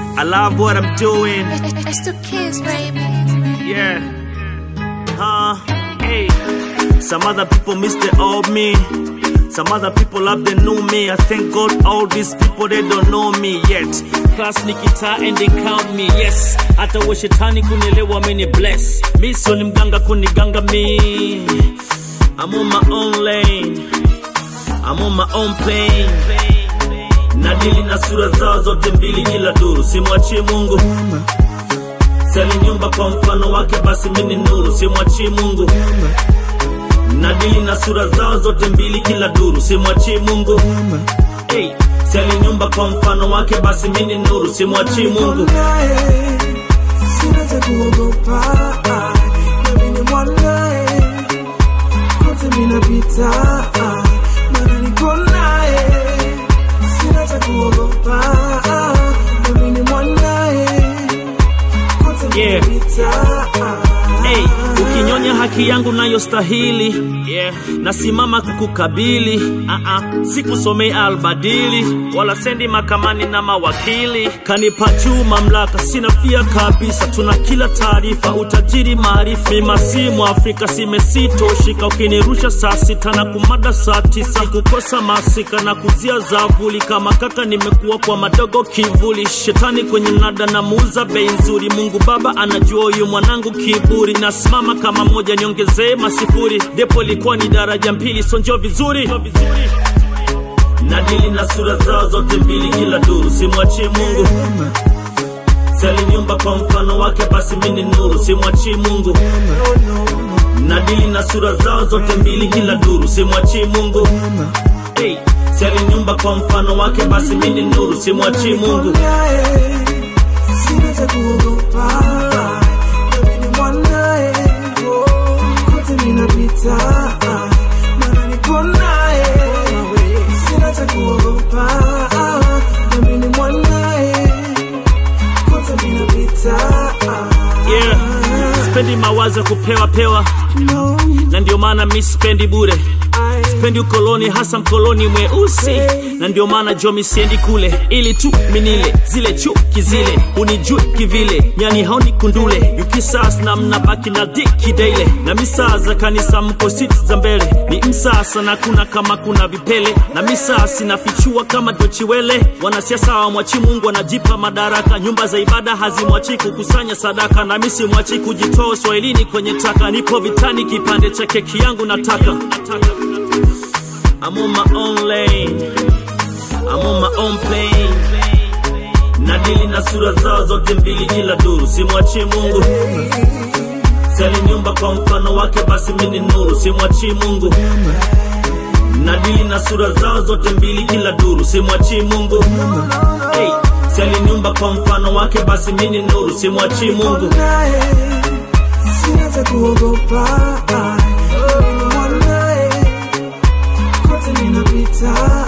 I love what I'm doing. It's the kids, baby. Yeah. Huh? Hey. Some other people miss the old me. Some other people love the new me. I thank God all these people they don't know me yet. Class nikita and they count me. Yes. Hata wa shetani kunielewa mini bless. Mi sio ni mganga kuniganga mi. I'm on my own lane. I'm on my own plane. Nadili na sura zao zote mbili kila duru, simwachie Mungu. Sali nyumba kwa mfano wake, basi mimi ni nuru, simwachie Mungu. Nadili na sura zao zote mbili kila duru, simwachie Mungu. Hey, sali nyumba kwa mfano wake, basi mimi ni nuru, simwachie Mungu. naye sina cha kuogopa nami ni mwanaye kote minapita mana niko naye sina cha kuogopa nami ni mwanaye kote Yeah. minapita Hey, ukinyonya haki yangu nayostahili yeah. nasimama kukukabili uh-uh. sikusomei albadili wala sendi makamani na mawakili kanipa juu mamlaka sina fia kabisa tuna kila taarifa utajiri maarifa mimasimu afrika simesitoshika ukinirusha saa sita na kumada saa tisa kukosa masika na kuzia zavuli kama kaka nimekuwa kwa madogo kivuli shetani kwenye mnada na muuza bei nzuri mungu baba anajua huyu mwanangu kiburi nasimama kama moja niongezee masifuri depo ilikuwa ni daraja mbili sonjo vizuri nadili na sura zao zote mbili kila duru simwachie mungu sali nyumba kwa mfano wake basi mini nuru simwachie mungu nadili na sura zao zote mbili kila duru simwachie mungu hey, sali nyumba kwa mfano wake basi mini nuru simwachie mungu naye sina cha kuogopa nami ni mwanaye kote minapita mana niko naye sina cha kuogopa nami ni mwanaye kote minapita yeah. spendi mawazo ya kupewa pewa no, na ndio maana mi spendi bure I, spendi ukoloni hasa mkoloni mweusi na ndio maana jomi siendi kule ili tu minile zile chuki zile unijui kivile nyani haoni kundule yukisas na mnabaki na diki daile na misaa za kanisa mko siti za mbele ni msasa na kuna kama kuna vipele na misaa sinafichua kama dochiwele wanasiasa wamwachi mungu wanajipa madaraka nyumba za ibada hazimwachi kukusanya sadaka na misi mwachi kujitoa uswahilini kwenye taka nipo vitani kipande cha keki yangu nataka, nataka. I'm on my own lane. I'm on my own plane. Nadili na sura zao zote mbili kila duru, simwachie Mungu. Sali nyumba kwa mfano wake, basi mimi ni nuru, simwachie Mungu. Nadili na sura zao zote mbili kila duru, simwachie Mungu. Hey, sali nyumba kwa mfano wake, basi mimi ni nuru, simwachie Mungu. naye sina cha kuogopa nami ni mwanaye kote minapita